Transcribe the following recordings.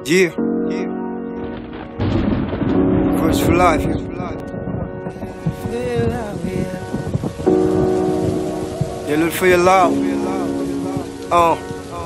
Yeah. Verse for life. Yeah, look for your love. Uh.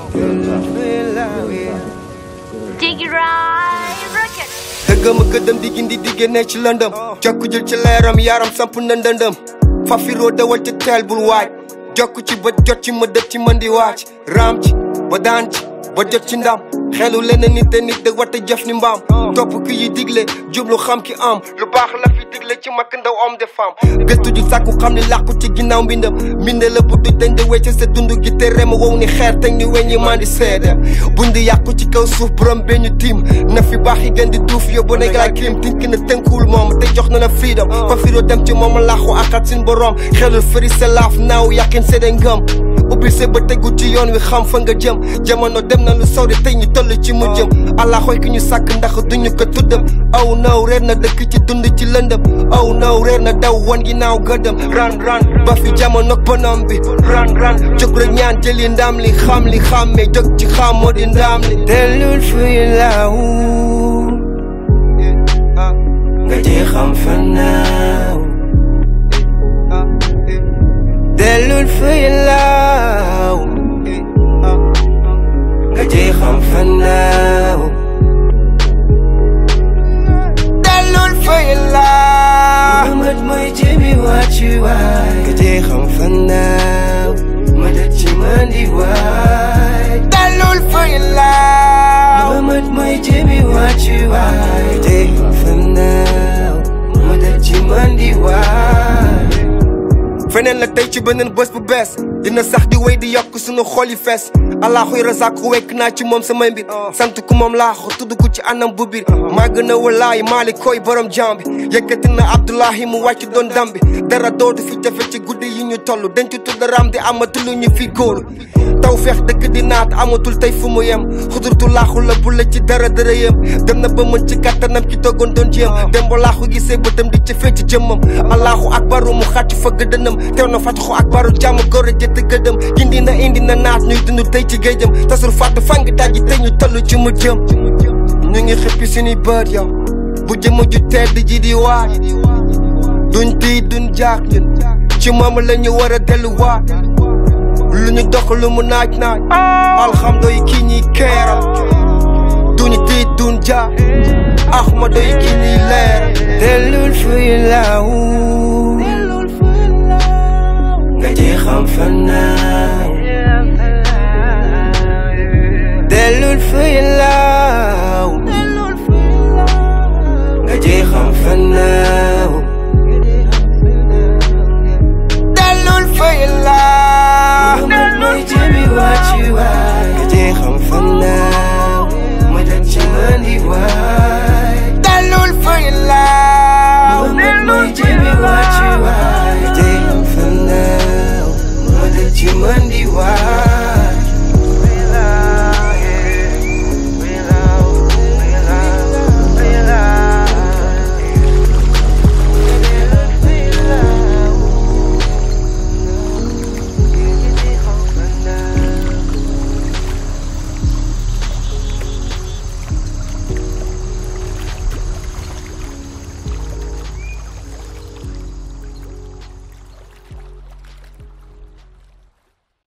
Diggy Ride Rocket. dëggam a gëddëm di gindi di génne ci lëndëm jokku jël ci leeram yaram samp na ndëndëm fafiroo dawal ci teel bul waaj jokku ci ba jot ci ma dët ci mën di waaj raam ci ba daan ci ba jot ci ndam xelu leneen nit te nit da wata jëf ni mbaam topp ki yi digle jublu xam ki am lu baax la fi digle ci makk ndaw homme de femme gëstu ji sàkku xam ni làqu ci ginnaaw mbindam mbinde la bu duj dañ de wecc sa dund gi te rem wow ni xeer teg ni weñ yi maa di seede bundi yàqu ci kaw suuf borom bee ñu tiim na fi baax yi gën di duuf yóbbu na galaay crime tink na tënkuwul moom te jox na na freedom fa firoo dem ci moom làqu akat sin borom xelul fëri sa laaf naaw yàqin seede ngëm ubbi sa ba tegu ci yoon wi xam fa nga jëm jamono dem na lu sori tey ñu toll ci mu jëm allah xooy ki ñu sàkk ndax duñu ko tuddam aw naw reer na dëkk ci dund ci lëndëm aw naw reer na daw wan ginnaaw gëdëm ran ran ba fi jamono bonam bi ran ran jóg rek ñaan jëli ndam li xam li xàmmee jóg ci xam moo di ndam li dellul fuy laaw nga ji xam fa naaw dellul fuy laaw nga ji xam fa naaw dellul fuy laaw Muhammad mooy jëmi wàccu waay nga ji xam fa naaw ma dëj ci mandi waay dellul fuy laaw Muhammad mooy jëmi wàccu waay nga ji xam fa naaw ma dëj ci mandi waay feneen la tey ci beneen bés bu bees dina sax di wéy di yokk sunu xol yi fees alaaxuy rasaak wekk naa ci moom samay mbir sant ku moom laaxu tudd ko ci anam bu biir maa gën a walaay maali koy borom jaam bi yëkkati na abdoulahi mu wàcc doon dambi dara dootu fi jafe ci guddi yi ñu toll denc tudd ram di amatul lu ñu fi góolu taw feex dëkk di naat amatul tey fu mu yem xudurtu laaxu la bu la ci dara dara yem dem na ba mën ci kattanam ci toggoon doon jéem dem ba laaxu gisee bëtam di ci fecc jëmmam allahu akbaru mu xàcc fa gëdënam teew na fàcc xu akbaru jàmm góor a jëtt gëdëm indi na indi na naat ñuy dund tey ci géejam tasul fàttu fang dajji tey ñu toll ci mu jëm ñu ngi xippi suñuy bët yow bu jëmm ju tedd ji di waat duñ tiit duñ jaak ñun ci moom la ñu war a delluwaat lu ñu dox lu mu naaj naaj alhamdo yi kii ñuy keeral duñu tiit duñ jaak ahmado yi kii ñuy leeral dellul fuy laaw nga ji xam fa naaw dellul fuy